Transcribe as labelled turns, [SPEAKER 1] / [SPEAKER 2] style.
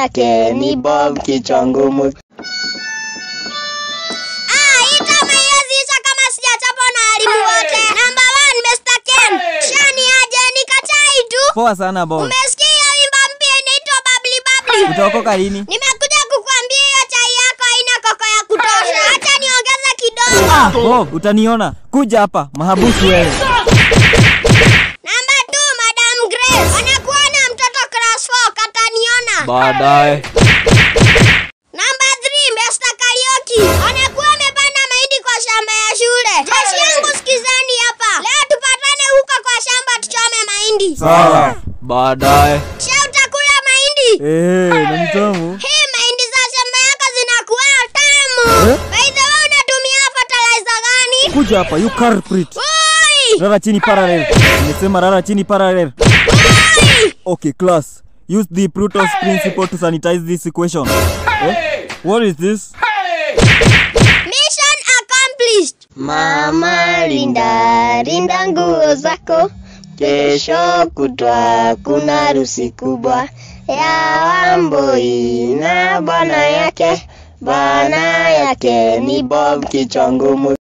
[SPEAKER 1] yake ni Bob kichwa ngumu.
[SPEAKER 2] Ah, hii kama hiwezi isha kama sijachapwa na walimu wote. Number one, Mr. Ken. Shani aje nikachai tu.
[SPEAKER 3] Poa sana Bob.
[SPEAKER 2] Umesikia hiyo wimbo mpya inaitwa Bubbly Bubbly?
[SPEAKER 3] Utaokoka lini?
[SPEAKER 2] Nimekuja kukuambia hiyo chai yako haina koko ya kutosha. Acha niongeze kidogo.
[SPEAKER 3] Ah, Bob, utaniona. Kuja hapa, mahabusu wewe.
[SPEAKER 2] Number two, Madam Grace. Anakuona mtoto class 4 kataniona.
[SPEAKER 3] Baadaye.
[SPEAKER 2] Number three, Mr. Karaoke. Anakuwa amepanda mahindi kwa shamba ya shule. Jeshi yangu sikizeni hapa. Leo tupatane huko kwa shamba tuchome mahindi.
[SPEAKER 3] Sawa. Baadaye.
[SPEAKER 2] Kisha utakula mahindi.
[SPEAKER 3] Eh, na ni tamu.
[SPEAKER 2] Hii mahindi za shamba yako zinakuwa tamu.
[SPEAKER 3] Eh?
[SPEAKER 2] By the way, unatumia fertilizer gani?
[SPEAKER 3] Kuja hapa, you culprit.
[SPEAKER 2] Oi!
[SPEAKER 3] Rara chini parallel. Nimesema rara chini parallel.
[SPEAKER 2] Oi!
[SPEAKER 3] Okay, class. Use the Pluto's principle to sanitize this equation. Eh? What is this?
[SPEAKER 2] Mission accomplished.
[SPEAKER 1] Mama, linda linda nguo zako, kesho kutwa kuna harusi kubwa ya Wambui na bwana yake. Bwana yake ni Bob kichwa ngumu.